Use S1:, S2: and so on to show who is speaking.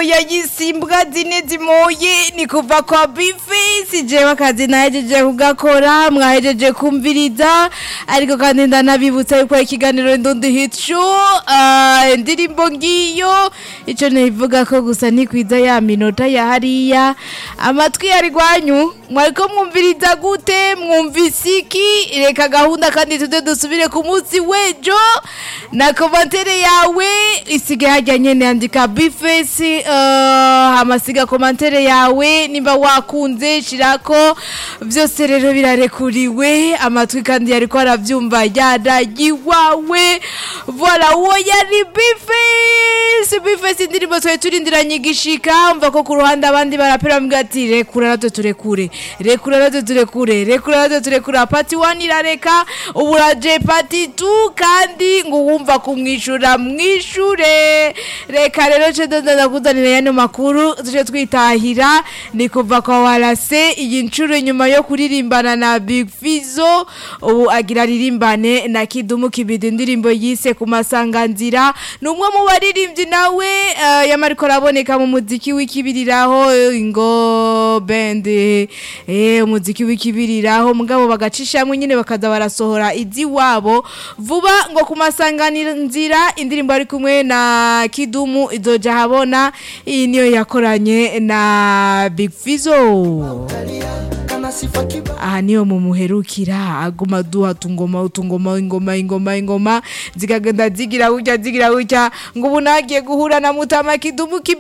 S1: indirimbo yayise imbwa zine zimoye ni kuva kwa bifisi jewe akazi nahejeje kugakora mwahejeje kumviriza ariko kandi ndanabibutsa yuko ikiganiro ndundi hit show ah, indirimbo ngiyo ico nivuga ko gusa ntikwiza ya minota ya hariya amatwi yari gwanyu mwariko mwumviriza gute mwumvise iki reka gahunda kandi tuze dusubire ku munsi w'ejo na komantere yawe isige hajya nyene andika bifesi uh, hamasiga komantere yawe nimba wakunze shirako vyose rero birarekuriwe amatwi kandi yariko aravyumva yaragiwawe voila uwo yari bifesi bifesi indirimbo twari turindiranye igishika umva ko ku ruhande abandi barapera mbwa ati rekura natwe turekure rekura natwe turekure rekura natwe turekure pati wani irareka ubu uraje pati tu kandi ngo wumva kumwishura mwishure reka rero ce ndanda kuzanira yano makuru tuje twitahira ni kuva kwa warase iyi nshuro nyuma yo kuririmbana na Big Fizzo ubu agira ririmbane na Kidumu Kibidi indirimbo yise ku masanganzira ni umwe mu baririmbyi nawe uh, yamariko araboneka mu muziki w'ikibiriraho ngo band eh umuziki w'ikibiriraho mugabo bagacishamwe nyine bakaza barasohora izi wabo vuba ngo ku masanganzira indirimbo ari kumwe na Kidumu izoja habona iyi niyo yakoranye na Big Fizzo aha niyo mumuherukira aguma duha tungoma utungoma ingoma ingoma ingoma zikagenda zigira gutya zigira gutya ngo ubu nagiye guhura na mutama kidumu kibi